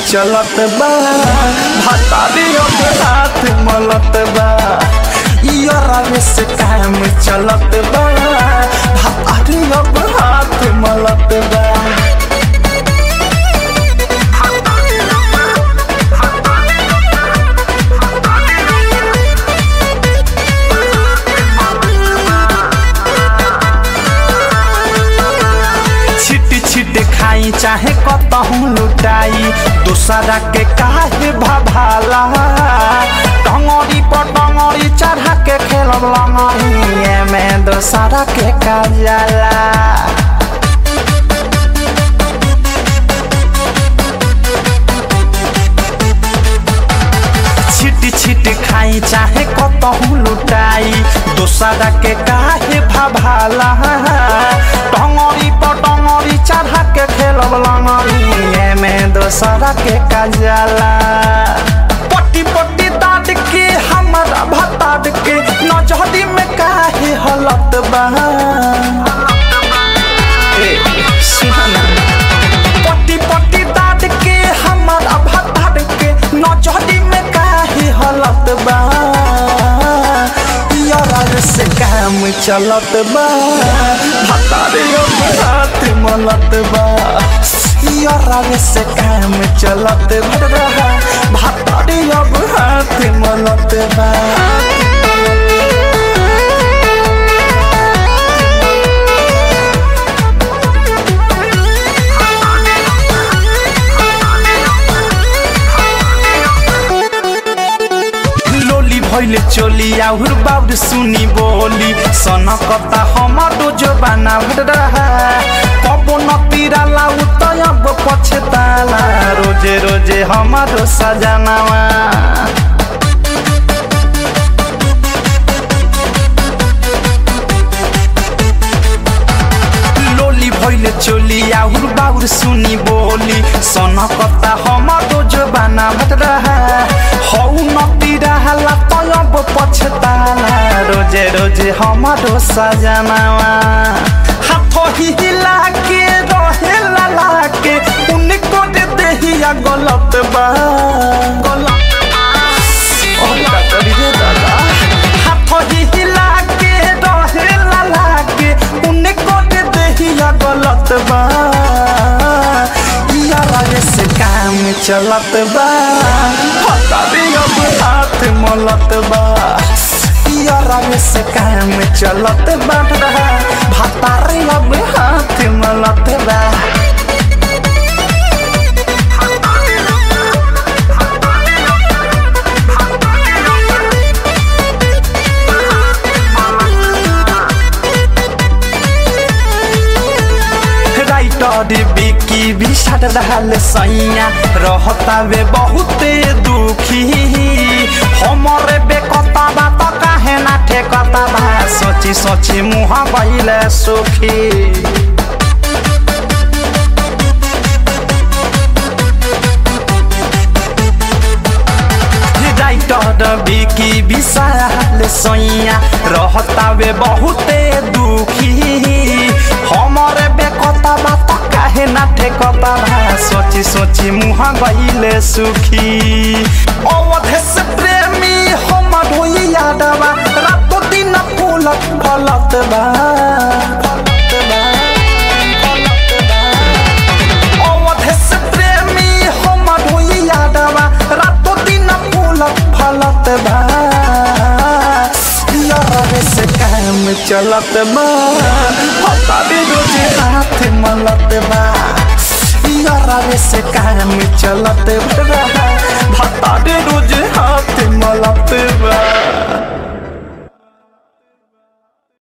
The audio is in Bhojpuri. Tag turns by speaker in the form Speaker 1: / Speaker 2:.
Speaker 1: चलत बा भतारी अब हाथ मलत बा यारा से काम चलत बा भतारी अब हाथ मलत बा छिट छिट खाई चाहे कतहूँ लुटाई दूसरा के काहे भभाला टंगड़ी पर टंगड़ी चढ़ा के खेलब लंगड़ी में दूसरा के काजला छिट छिट खाई चाहे कतहूँ लुटाई दूसरा के काहे भभाला टंगड़ी पर टंगड़ी चढ़ा के खेलब लंगड़ी में दूसरा के काजला पट्टी पट्टी दाद के हमारा भताद के नजहरी में काहे हलत बा ए, सुना ना। पट्टी पट्टी दाद के हमारा भताद के नजहरी में काहे हलत बा यार से काम चलत बा भतारे अब हाथ मलत बा यार से काम चलत बा भतारे अब हाथ मलत बा लोली भैले चोली आउर बाउर सुनी बोली सनकता हमारो जोबाना रहा कबो नतीरा लाउ त अब पछताला रोजे रोजे हमारो सजनावा लोली भैले चोली आउर बाउर सुनी बोली सनकता हमारो जोबाना रहा हौ नती रहला त अब पछताला रोजे रोजे हमारो सजनावा हाथ हिला के रहेला लाके उनको दे देहिया गलत बा गलत बा ओ का करी रे दादा हाथ हिला के रहेला लाके उनको दे देहिया गलत बा यारा से काम चलत बा पता भी अब हाथ मलत बा यारा से काम चलत बा भतारे अब हाथ मलत बा राइटर बिकी भी सट रहल सैया रहता वे बहुते दुखी हमरे बेकता बात काहे ना ठेकता बा सोची सोची मुँह बैले सुखी राइटर बिकी विशाल सैया रहता वे बहुते दुखी हमरे बेकता बात काहे ना ठेकता बा सोची सोची मुँह गईले सुखी अवधे से प्रेमी हमर होई यादवा रातो दिन फूलत फलत बा फलत बा फलत बा अवधे से प्रेमी हमर होई यादवा रातो दिन फूलत फलत बा यार से काम चलत बा पता भी रोजे हाथ मलत बा यार से काम चलत बा भता रोज हाथ मलत बा